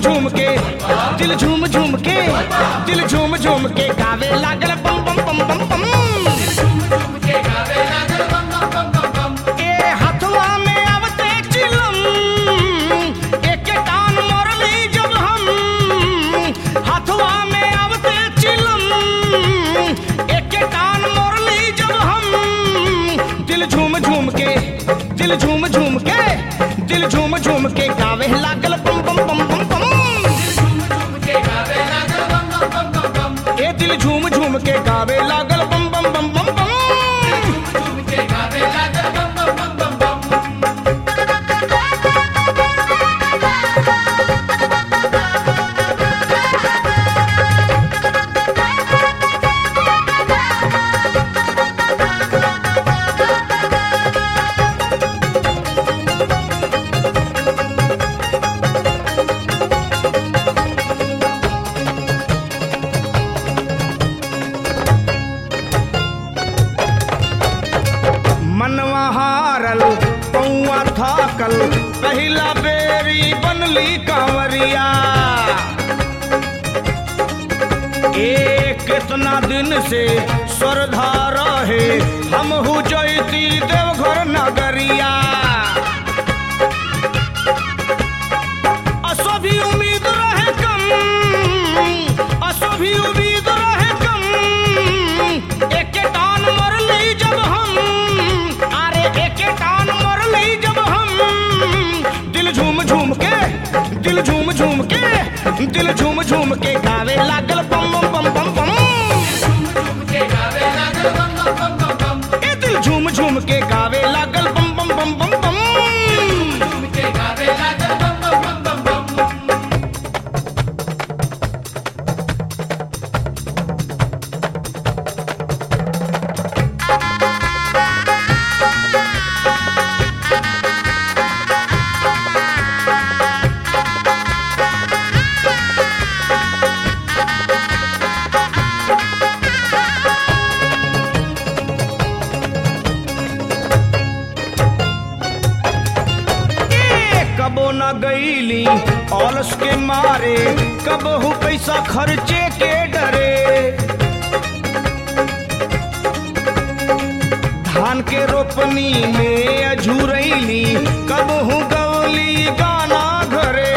झूम के दिल झूम झूम के दिल झूम झूम के गावे लागल बम बम बम बम बम ए हथवा में आवते चिलम एके टान मरली जब हम हथवा में आवते चिलम एके टान मरली जब हम दिल झूम झूम के दिल झूम झूम के दिल झूम झूम के गावे लागल बम बम बम बम बम ए दिल झूम झूम के गावे लागल बम बम बम बम बम मनवा हारल पौआ थाकल पहिला बेरी बनली कांवरिया ए कितना दिन से श्रद्धा रहे हम हु जयती देवघर नगरिया असो भी उम्मीद रहे कम असो भी उम्मीद रहे कम एके टान मरली जब हम अरे एके टान मरली जब हम दिल झूम झूम के दिल झूम झूम के दिल झूम झूम के गावे लागल बम बम बम बम बम ए दिल झूम झूम के गावे लागल बम बम बम बम बम ए, कबो न गईली ऑलस के मारे कबहू पैसा खर्चे के डरे धान के रोपनी में अझुरैली कबहू गवली गाना घरे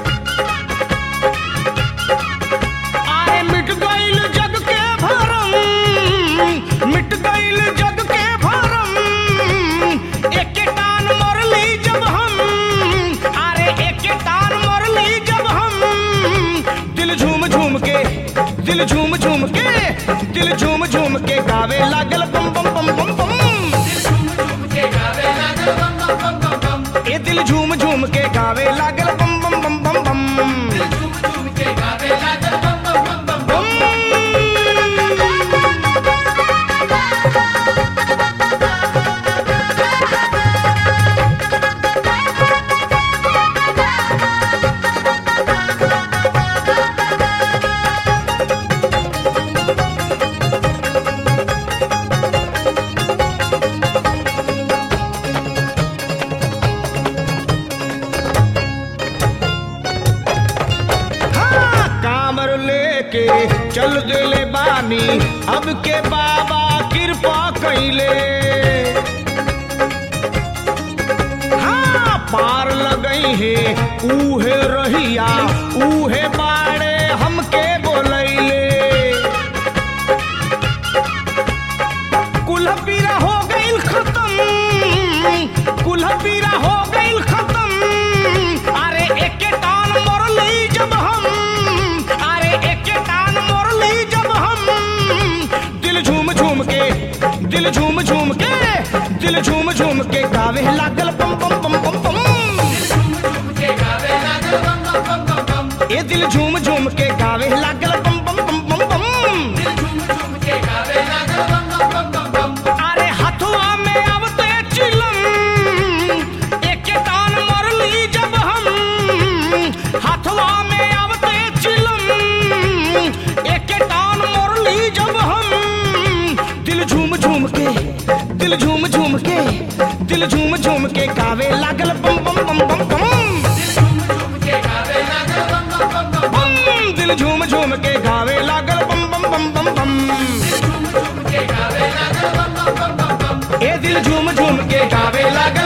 आए मिट गईल जग के भरम मिट गईल जग के भरम एके टान मरली जब हम अरे एके टान मरली जब हम दिल झूम झूम के दिल झूम झूम के दिल झूम झूम के गावे लागल बम बम बम बम बम ए दिल झूम झूम के गावे लागल बम बम बम बम बम हाँ, कामर लेके चल दिले बानी अब के बाबा कृपा कैले हाँ पार लगई है उहे रहिया उहे बाड़े हमके बोलैले कुल्हा पीरा हो गईल खत्म कुल्हा पीरा हो गईल खत्म अरे एके टान मरली जब हम अरे एके टान मरली जब हम दिल झूम झूम के दिल झूम झूम के दिल झूम झूम के गावे लागल बम बम बम बम बम ए दिल झूम झूम के गावे लागल बम बम बम बम बम अरे हथवा में आवते चिलम एके टान मरली जब हम हथवा में आवते चिलम एके टान मरली जब हम दिल झूम झूम के दिल झूम झूम के दिल झूम झूम के गावे लागल बम बम बम बम बम दिल झूम झूम के गावे लागल बम बम बम बम बम ए दिल झूम झूम के गावे लागल